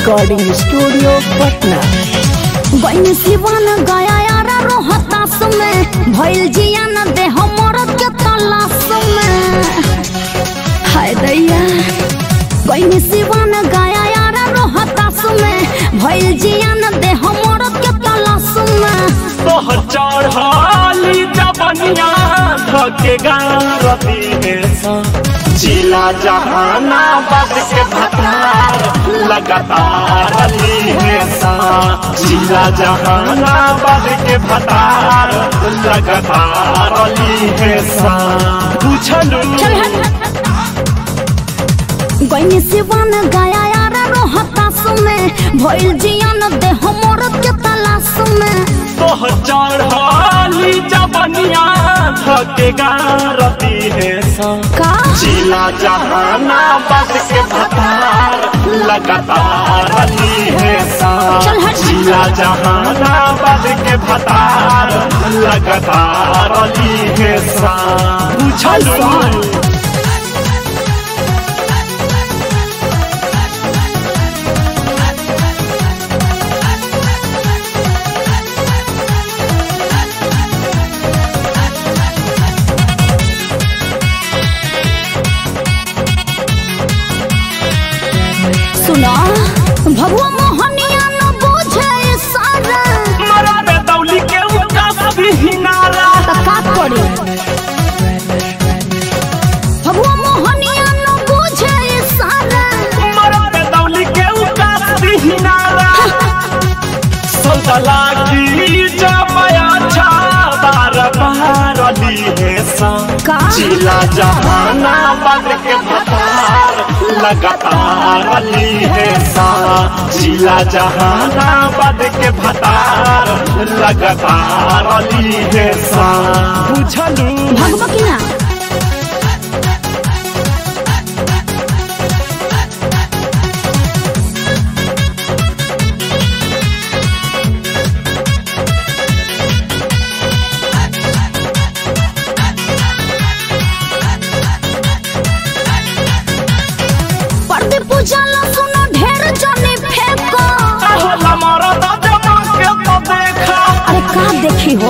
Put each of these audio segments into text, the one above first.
Recording studio Patna बन सिवन गया यार रोहतास में भइल जिया न दे हमर के तलाश में हाय दैया बन सिवन गया यार रोहतास में भइल जिया न दे हमर के तलाश में तोहर चढ़ाली जबनिया धके गारती है सा जिला जहानाबाद के भतार लगातार अली है सा जिला जहानाबाद के भतार लगातार अली है सा पूछलू चल हट गईनी सिवन गया यार रोहतास में भइल जिया न दे हमर के तलाश में तोहर चढ़ाली जबनिया धके गारती है सा का जिला जहानाबाद के भतार लगातार अली है सा चल हट। जिला जहानाबाद के भतार लगातार अली है सा पूछलू सुना भगवा मोहनिया न बुझे सारा मरा पे दौली के उकास भी हिनारा का करी भगवा मोहनिया न बुझे सारा मरा पे दौली के उकास भी हिनारा सौदला की जमाया छा बार बार अली है सा का जिला जहानाबाद के भतार लगातार अली है सा जिला जहानाबाद के भतार लगातार अली है सा बुझलू भगवा की ना पर्दे पूजला सुनो ढेर जने फेंको होला मारा दादा के तो देखा अरे का देखी हो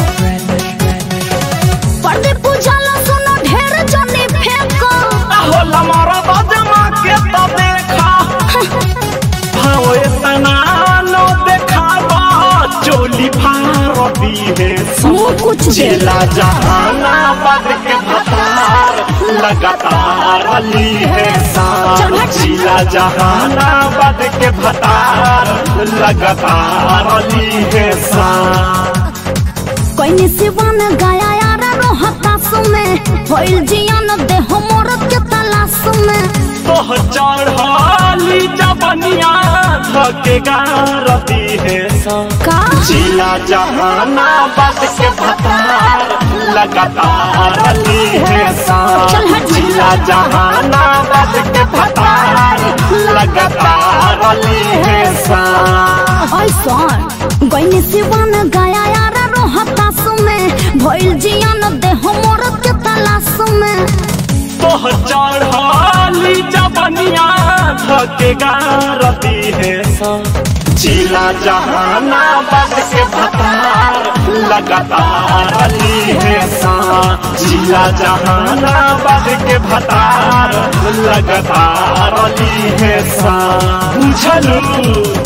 पर्दे पूजला सुनो ढेर जने फेंको होला मारा दादा के तो देखा भाव इतना नो देखावा चोली भारती है मुंह कुछ दे जिला जहानाबाद के भतार लगातार अली है सा चल हट। जिला जहानाबाद के भतार लगातार अली है सा कोई सिवान गया यार रोहतास में भइल जियन दे हमर के तलाश में तोह चढ़ाली जबनिया धके गारती है सा का जिला जहानाबाद के भतार लगातार अली है सा चल हट। जिला जहानाबाद के भतार लगातार अली है सा ऐसन गईनी सिवान गया यार रोहतास में भइल जियन दे हमर के तलाश में तोह चढ़ाली जबनिया धके गारती है सा जिला जहानाबाद के भतार लगातार अली है सा जिला जहानाबाद के भतार लगातार अली है सा बुझलू